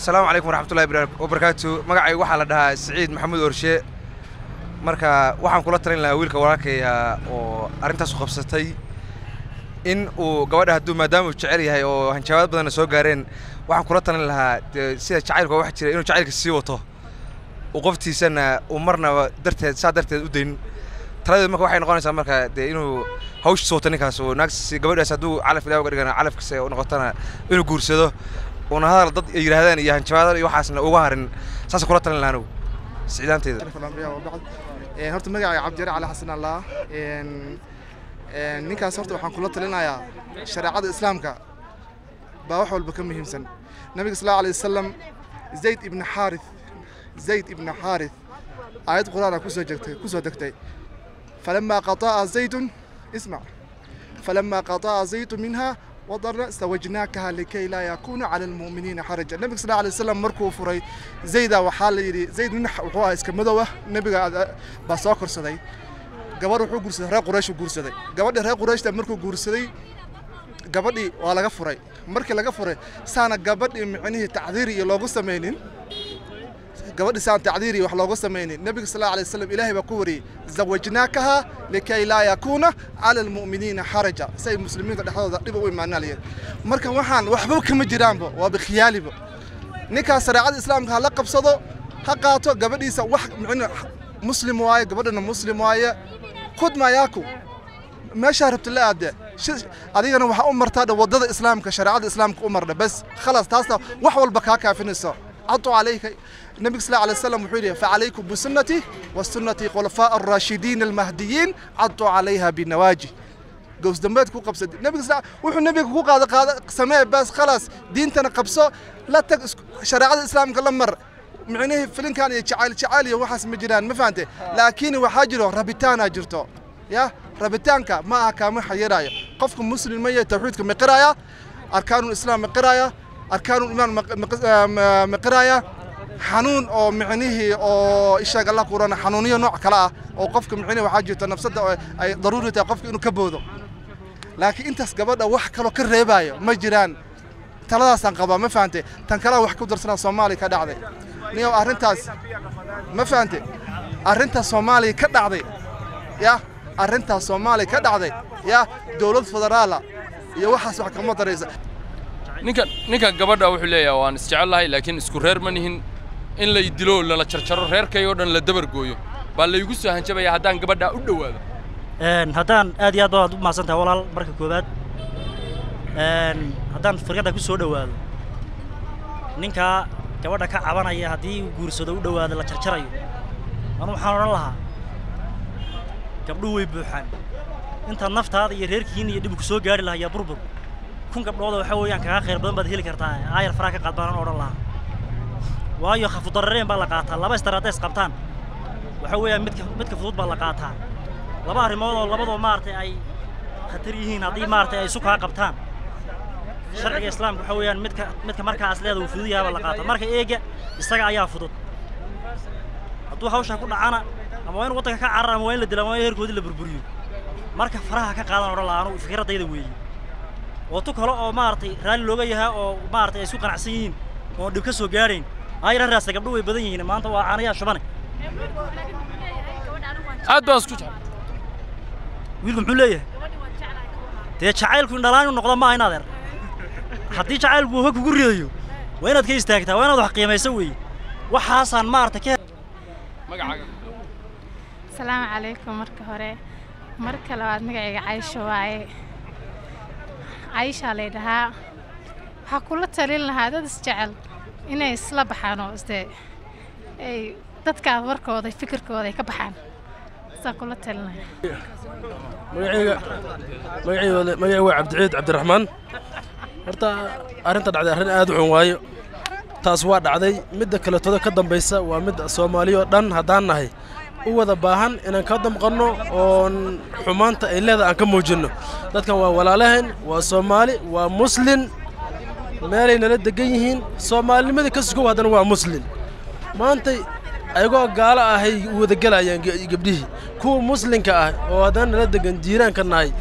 asalaamu calaykum waraxmatullahi wabarakaatu magacayga waxaa la dhahaa siciid maxamuud orshe marka waxaan kula talin lahaa wiilka walaalkaya oo arrintaas u qabsatay in uu gabadha hadduu maadaama uu jecel yahay oo hanjabaad badanna soo gaareen waxaan kula talin lahaa dee sida jacaylka wax jira inuu jacaylka sii wato uu qoftiisana uu marnaba darteed saa darteed u dayn taladeed marka waxay noqonaysaa marka dee inuu hawshiis wato ninkaas oo naagsi gabadhaas hadduu calaf ilaah uga dhigana calafkiisa u noqotana inuu guursado una hadal dad ay yidhaahdaan iyo hanjabaadada iyo waxaasna uga harin saasa kula talin lahaa anugu siciidaanteeda horta magacay cabdiyare cali xasan allah ninkaas horta waxaan kula talinayaa shareecada islaamka baa wax walba ka muhiimsan nabiga sal allahu alay wasalam zayd ibni xaarith zayd ibni xaarith aayad qur'aana kusoo degtay kusoo degtay falamaa qata'a zaydun ismac falamaa qata'a zaydu minha wadarna zawajnaakaha likay laa yakuuna cala almu'miniina xaraja nabiga sal alay wasalam markuu furay zayda waxaa la yidhi zayd nin wuxuu ahaa iska madow ah nabiga baa soo korsaday gabarh wuxuu guursaday reer quraysh guursaday gabadhii reer qurayshta markuu guursaday gabadhii waa laga furay markii laga furay saana gabadhii micnihii tacdiiri iyo loogu samaynin gabadhii saan tacdiiri wax loogu samaynin nabiga sal alay wasalam ilaahay baa ku wariyey zawajnaakaha likay laa yakuuna cala almu'miniina xaraja si ay muslimiinta dhexdooda dhib u imaanaalayeen marka waxaan waxba kama jiraanba waa bikhiyaaliba ninkaas shareecada islaamka ha la qabsado ha qaato gabadhiisa wax micno muslim waaye gabadhana muslim waaye khudma yaaku meeshaa rabta la aade adigana waxaa u martaa dha waddada islaamka shareecada islaamka u mardha bas khalas taasna wax walba kaa kaafinayso caduu calayka النبي صلى الله عليه وسلم وحيره فعليكم بسنتي وسنة خلفاء الراشدين المهديين عضوا عليها بالنواجي قوس دمبات كو قبصة النبي صلى وحو النبي كو قاد قاد سماء بس خلاص دينتنا قبصة لا تك شريعة الإسلام كلام مر معنيه فلين كان يشعال شعالي وحاس مجران ما فهمت لكن وحاجره ربيتان أجرته يا ربيتانك ما كان حيرايا قفكم مسلم مية توحيدكم مقرايا أركان الإسلام مقرايا أركان الإيمان مقرايا xanuun oo micnihii oo ishaag allah kurana xanuuniyo nooc kale ah oo qofka micnihi waxaa jirta nafsadda ay daruuri tahay qofka inuu ka boodo laakiin intaas gabadha wax kaloo ka reebaayo ma jiraan taladaasaan qabaa ma fahante tan kalea wax ku darsanaa soomaaliya ka dhacday niyow arrintaas ma fahante arrintaas soomaaliya ka dhacday ya arrintaas soomaaliya ka dhacday ya dowlad federaala iyo waxaas wax kama daraysa ninkan ninkan gabadha wuxuu leeyahay waan isjecel lahay laakiin isku reer ma nihin in la dilo lala jarjaro reerkay oo dhan la dabargooyo baa laygu soo hanjabaya haddaan gabadhaa u dhowaado haddaan aad iyo aad baad u mahadsan tahay walaal marka koowaad haddaan firqadda ku soo dhowaado ninkaa gabadha ka cabanaya haddii uu guursado u dhowaado la jarjarayo anu waxaan odhan lahaa gabdhuhu way buuxaan intaad naftaada iyo reerkiina iyo dhibku soo gaari lahaa yaa burbur kun gabdhooda waxa weeyaan kaga khayr badan baad heli kartaa aayar faraa ka qaad baan odhan lahaa waayo khafudarareen baa la qaataa laba istar hadday isqabtaan waxa weeyaan midka midka fudud baa la qaataa laba arrimood oo labadoo maaragtay ay khatar yihiin haddii maaragtay ay isu kaa qabtaan sharciga islaamka waxa weeyaan midka midka markaas leeda uu fudud yahay baa la qaataa marka eega isaga ayaa fudud hadduu hawshaa ku dhacana ama waa in waddanka ka carara ama waa in la dila ama waa in heerkoodii la burburiyo marka faraha ka qaadan odhan lahaa anugu fikraddayda weeye oo tu kale oo maaragtay raalli looga yahay oo maaragtay ay isku qanacsan yihiin oo dhib ka soo gaadhayn ayra raasta gabdho way badan yihiin maanta waa caanayaa shubane aad baan isku jecel wiilku muxuu leeyahay dee jacaylku indhalaan inuu noqdo ma aha in adeer haddii jacaylku uu kugu ridayo waa inaad ka istaagtaa waa inaad wax qiimayso weeye waxaasaan maaragtay ka magacaaga asalaamu calaykum marka hore marka labaad magacayga caysho waaye cayshaa lay dhahaa waxaa kula talin lahaa dad isjecel inay isla baxaan oo isdee ay dadkaa warkooda fikirkooda ay ka baxaan saa kula talin lahaa magacayga magacayga magacayga waa cabdiciid cabdiraxmaan horta arrinta dhacday arrin aad u xun waayo taas waa dhacday midda kaletooda ka dambaysa waa mid soomaaliya oo dhan haddaan nahay u wada baahan inaan ka damqanno oon xumaanta ay leedahay aan ka muujinno dadkan waa walaalahayn waa soomaali waa muslin meelay nala degan yihiin soomaalinimadii ka sugow haddana waa muslin maantay ayagoo gaalo ahay wadagelayaan gabdhihii kuwa muslinka ah oo haddana nala degan jiiraanka nahay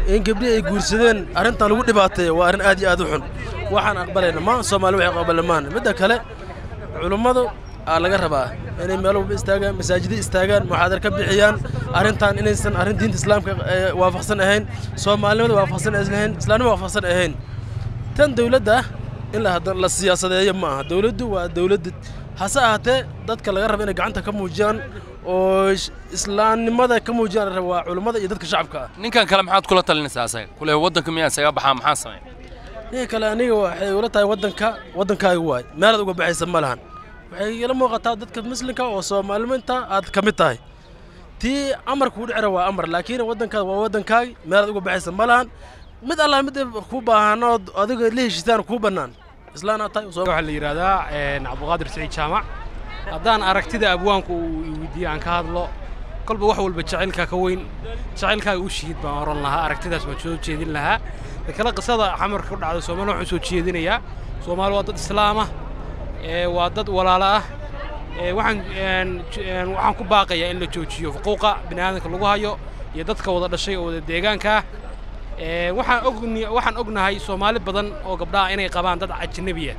in gabdhihii ay guursadeen arrintan lagu dhibaateeyo waa arrin aad iyo aad u xun waxaan aqbalayna ma soomaali waxay aqbala maan midda kale culummadu aa laga rabaa inay meel walba istaagaan masaajida istaagaan muxaadar ka bixiyaan arrintan inaysan arrin diinta islaamka ee, waafaqsan ahayn soomaalinimada waafaqsan ahayn islaamnimada waafaqsan ahayn tan dowladda ah in la hadda la siyaasadeeyo ma aha dowladdu waa dowladda hase ahaatee dadka laga raba inay gacanta ka muujiyaan oo sh- islaamnimada ka muujiyaan la raba waa culummada iyo dadka shacabka ah ninkan kale maxaad kula talinaysaa asaga kule waddanka miyaa isaga baxaa maxaa sameyn ninka kale aniga waxay ula tahay waddanka waddankaaga waay meelaad uga baxaysa ma lahan waxay ila muuqataa dadka muslimka oo soomaalimiinta aad ka mid tahay tii amarka kuu dhicira waa amar laakiin waddankaada waa waddankaagi meelaad uga baxaysa ma lahan mid allah mid kuu baahanood adiga la heshiistaan kuu bannaan islaan aad tahay soo waxaa la yidhaahdaa een, cabduqaadir saciid jaamac haddaan aragtida abwaanku uu i weydiiye aan ka hadlo kolba wax walba jacaylkaa ka weyn jacaylkaaga u shiid baan oran lahaa aragtidaas baan soo jeedin lahaa ta kale qisada xamarka ku dhacda soomaali waxaan soo jeedinayaa soomaali waa dad islaama ee, waa dad walaalo ah ee, waxaan een, j- een, waxaan ku baaqayaa in la joojiyo xuquuqa bini aadamka lagu hayo iyo dadka wada dhashay oo wada deegaanka ah Ee, waxaan ogni waxaan ognahay soomaali badan oo gabdhaha inay qabaan dad ajnabiya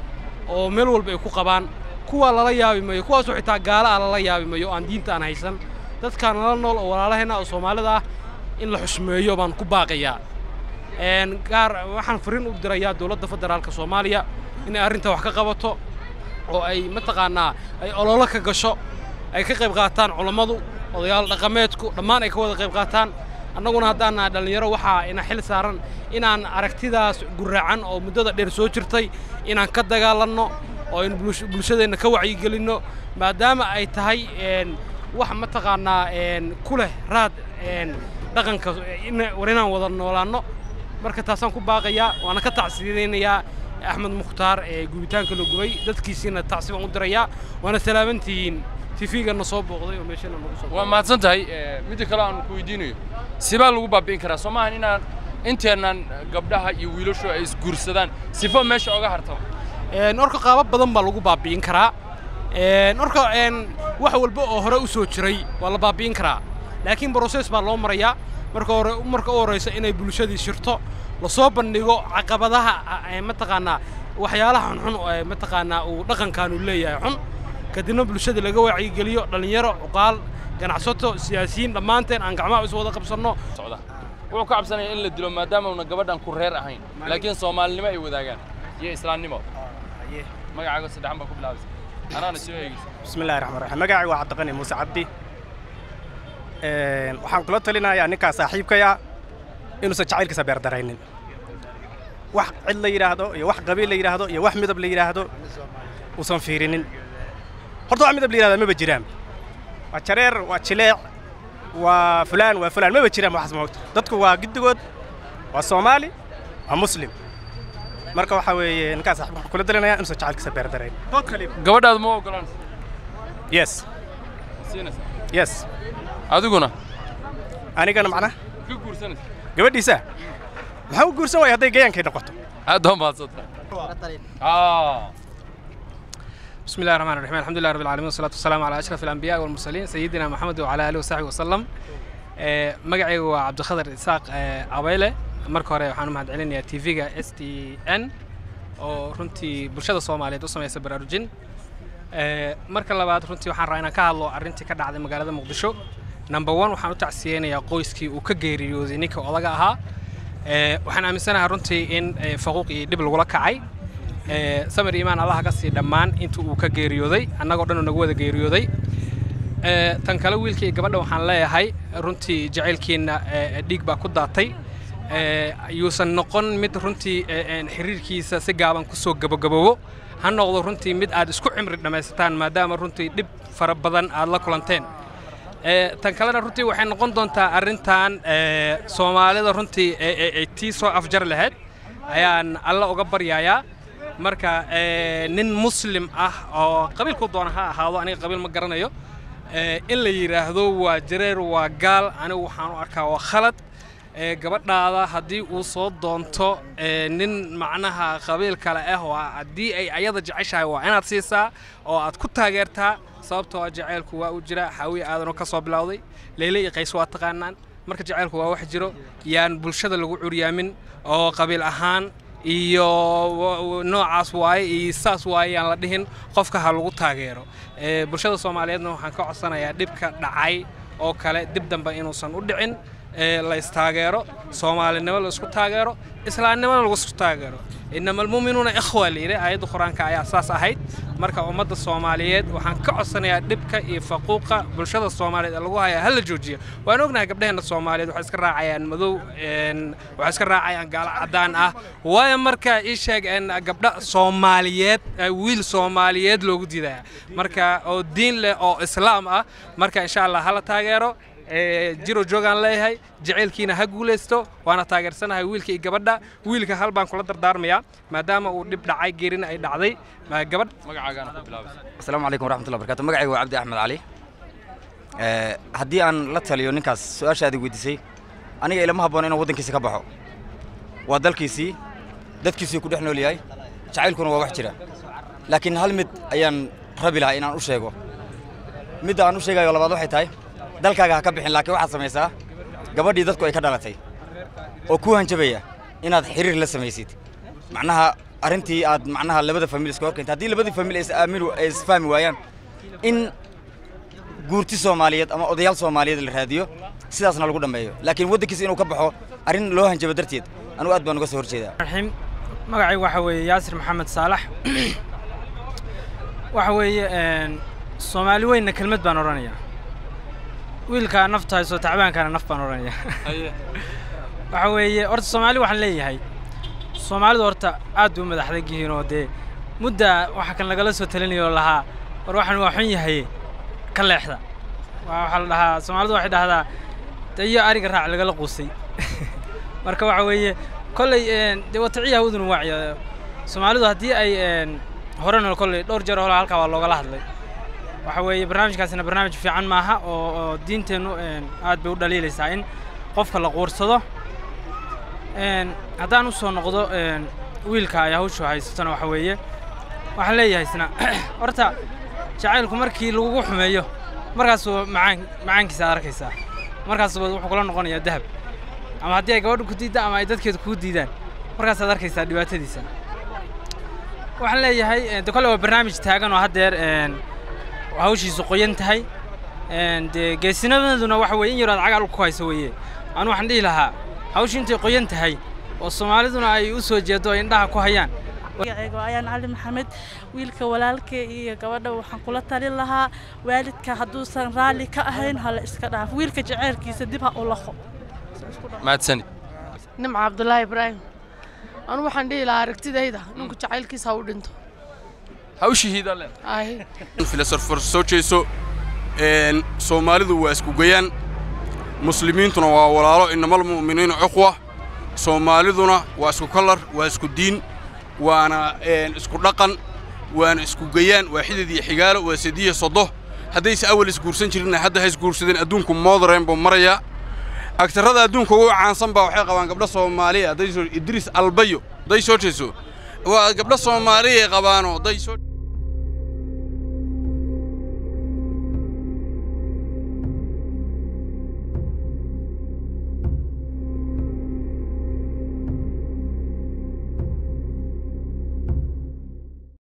oo meel walba ay ku qabaan kuwa lala yaabi mayo kuwaasoo xitaa gaala ah lala yaabi mayo oo aan diinta aan haysan dadkaan nala nool oo walaalaheenna oo soomaalida ah in la xushmeeyo baan ku baaqayaa Een, gaar waxaan fariin u dirayaa dowladda federaalka soomaaliya inay arrinta wax ka qabato oo ay mataqaanaa ay ololo ka gasho ay ka qayb qaataan culammadu odayaal dhaqameedku dhammaan ay ka wada qayb qaataan annaguna haddaan nahay dhallinyaro waxaa ina xil saaran inaan aragtidaas guraacan oo muddada dheer soo jirtay inaan ka dagaalanno oo in bulsh- bulshadeenna ka wacyigelinno maadaama ay tahay een, wax mataqaanaa een, ku leh raad een, dhaqanka in- war inaan wada noolaanno marka taasaan ku baaqayaa waana ka tacsiidaynayaa axmed mukhtaar ee gubitaanka la gubay dadkiisiina tacsi baan u dirayaa waana salaamantihiin tifiigana soo booqday oo meeshana nagu soo waa mahadsan tahay midda kale aan ku weydiinayo sibaa lagu baabi'in karaa soo maahan inaan inteennan gabdhaha iyo wiilashu ay isguursadaan sifo meesha oga hartaba Een, orka qaabab badan baa lagu baabi'in karaa Een, orka een, wax walba oo hore u soo jiray waa la baabi'in karaa laakiin process baa loo marayaa marka hore marka u horeysa inay bulshadii shirto lasoo bandhigo caqabadaha a- ee mataqaanaa waxyaalaha xunxun oo ee mataqaanaa uu dhaqankaanu leeyahay xun kadibna bulshada laga wacyigeliyo dhallinyaro cuqaal ganacsato siyaasiyiin dhammaanteen aan gacmaha is wada qabsanno socda wuxuu ka cabsanaya in la dilo maadaama una gabadhan ku reer ahayn laakiin soomaalinimo ay wadaagaan iyo islaamnimo magacaaga saddexan baa ku bilaabaysa anaana soo eegeysa بسم الله الرحمن الرحيم magacay waa cabdiqani muuse cabdi Een, waxaan kula talinayaa ninkaa saaxiibkaya inuusan jacaylkiisa beerdaraynin wax cid la yidhaahdo iyo wax qabiil la yidhaahdo iyo wax midab la yidhaahdo uusan fiirinin horta wax midab la yidhahda maba jiraan waa jareer waa jileec waa fulaan waa fulaan maba jiraan waxaas moogta dadku waa giddigood waa soomaali waa muslim marka waxaa weeye ninkaa saaxiibka waxaan kula talinayaa inuusan jacaylkiisa beerdarayn gabadhaadu ma ogolanaysa yes siinaysa yes adiguna anigana macnaha ka guursanaysa gabadhiisa maxaa u guursan waaya hadday gayaankay noqoto aad baa mahadsantahay aa بسم الله الرحمن الرحيم الحمد لله رب العالمين والصلاة والسلام على أشرف الأنبياء والمرسلين سيدنا محمد وعلى آله وصحبه وسلم آه، magacaygu waa cabdikhadar isaaq ee abeyle marka hore waxaan u mahad celinayaa tv-ga s t n oo runtii bulshada soomaaliyeed u samaysa baraarujin Ee, marka labaad runtii waxaan rabaa inaan ka hadlo arrintii ka dhacday magaalada muqdisho number one waxaan u tacsiyeynayaa qoyskii uu ka geeriyooday ninka odaga ahaa Ee, waxaan aaminsanahay runtii in ee, faquuq iyo dhib lagula kacay Ee, samir iimaan allaha ka sii dhammaan inta uu ka geeriyooday annagoo dhan uu nagu wada geeriyooday Ee, tan kale wiilkii iyo gabadha waxaan leeyahay runtii jacaylkiina ee, dhiig baa ku daatay Ee, yuusan noqon mid runtii ee, een, xiriirkiisa si gaaban kusoo gabagaboobo ha noqdo runtii mid aad isku cimri dhammaysataan maadaama runtii dhib fara badan aad la kulanteen Ee, tan kalena runtii waxay noqon doontaa arrintan ee, soomaalida runtii ee- ee- ay tii soo afjar lahayd ayaan alla uga baryayaa marka ee, nin muslim ah oo qabiilku doona ha ahaado aniga qabiil ma garanayo ee, in la yidhaahdo waa jareer waa gaal anigu waxaan u arkaa waa khalad ee, gabadhaada haddii uu soo doonto ee, nin macnaha qabiil kale ah oo haddii ay ayada jeceshahay waa inaad siisaa oo aad ku taageertaa sababtoo ah jacaylku waa uu jiraa xaawiye aadanoo ka soo bilowday leyle iyo qays waa taqaanaan marka jacaylku waa wax jiro yaan bulshada lagu curyaamin oo qabiil ahaan iyo wa- wa- noocaas waaye iyo saas waaye yaan la dhihin qofka ha lagu taageero Ee, bulshada soomaaliyeedna waxaan ka codsanayaa dhibka dhacay oo kale dib dambe inuusan u dhicin ee, la istaageero soomaalinimo la isku taageero islaamnimona lagu isku taageero inama almu'minuuna ikhwa layidhi aayadda qur-aanka ayaa saas ahayd marka ummadda soomaaliyeed waxaan ka codsanayaa dhibka iyo faquuqa bulshada soomaaliyeed ee lagu hayaa hala joojiyo waan ognahay gabdhaheenna soomaaliyeed waxay iska raacayaan madow een, waxay iska raacayaan gaalo caddaan ah waayo marka ii sheeg een, gabdha soomaaliyeed ee wiil soomaaliyeed loogu diidaya marka oo diin leh oo islaam ah marka insha allah hala taageero ee, jiro joogaan leeyahay jacaylkiina ha guulaysto waana taageersanahay wiilka iyo gabadha wiilka hal baan kula dardaarmayaa maadaama uu dhib dhacay geerina ay dhacday ma- gabadh magacaagaana ku bilaabaysa asalaamu calaykum waraxmatullahi barakaatu magacayga waa cabdi axmed cali Ee, haddii aan la taliyo ninkaas su-aashaadi weydiisay aniga ilama habboon inuu waddankiisa ka baxo waa dalkiisii dadkiisii ku dhex nool yahay jacaylkuna waa wax jira laakiin hal mid ayaan rabi lahaa inaan u sheego midda aan u sheegayo labaad waxay tahay dalkaaga ha ka bixin laakiin waxaad samaysaa gabadhii dadku ay ka dhalatay oo ku hanjabaya inaad xiriir la samaysid macnaha arrintii aad macnaha labada famili iska horkeenta haddii labadii famili ay is aamini ay isfahmi waayaan in guurti soomaaliyeed ama odayaal soomaaliyeed la raadiyo sidaasna lagu dhammeeyo laakiin waddankiisa inuu ka baxo arrin loo hanjabo darteed anugu aad baan uga soo horjeedaa raxiim magacaygu waxa weeye yaasir maxamed saalax waxa weeye een, soomaali weynna kelmad baan odhanayaa wiilkaa nafta hayso tacbaankana naf baan odhanayaa waxa weeye horta soomaali waxaan leeyahay soomaalidu horta aad bay u madaxdag yihiin oo dee mudda waxa kan lagala soo talinayoo lahaa war waxaan waa xun yahay ka leexda waa waxaa la dhahaa soomaalidu waxay dhahdaa dayo ariga raac lagala quusay marka waxa weeye kolley een, dee waticiya hawduna waaciya soomaalidu haddii ay een, horena kolley dhowr jeer hore halkaa waa loogala hadlay waxa weeye barnaamijkaasina barnaamij fiican maaha oo oo diinteennu een, aad bay u dhaliilaysaa in qofka la quursado een, haddaan u soo noqdo een, wiilka ay hawshu haysatona waxa weeye waxaan leeyahay isna horta jacaylku markii lagugu xumeeyo markaasuu macaan macaankiisa aad arkaysaa markaasuba wuxuu kula noqonayaa dahab ama haddii ay gabadhu ku diidda ama ay dadkeedu kuu diidaan markaasaad arkaysaa dhibaatadiisa waxaan leeyahay eh, de kolle waa barnaamij taagan oo haddeer een, hawshiisu qoyan tahay een, dee geesinamaduna waxa weeye in yarood cagaal ku hayso weeye anu waxaan dhihi lahaa hawshu intay qoyan tahay oo soomaaliduna ay u soo jeedo ay indhaha ku hayaan magacayga ayaan cali maxamed wiilka walaalka iyo gabadha waxaan kula talin lahaa waalidka hadduusan raalli ka ahayn hala iska dhaaf wiilka jaceylkiisa dib ha u laqo mahadsanid nimca cabdulaahi ibraahim anu waxaan dhihi lahaa aragtidayda ninku jacaylkiisa ha u dhinto hawshihiida le ay filasarfar soo jeeso een, soomaalidu waa isku gayaan muslimiintuna waa walaalo inamal mu'miniina cuqwa soomaaliduna waa isku kalar waa isku diin waana een, isku dhaqan waana isku gayaan waa xidid iyo xigaalo waa sediya sodo haddayse awal isguursan jirin hadda ha isguursadeen adduunku moodaren buu marayaa agtarrada adduunka ugu caansan baa waxay qabaan gabdho soomaaliya hadday soo idriis albayo hadday soo jeeso waa gabdho soomaaliya qabaanoo hadday soo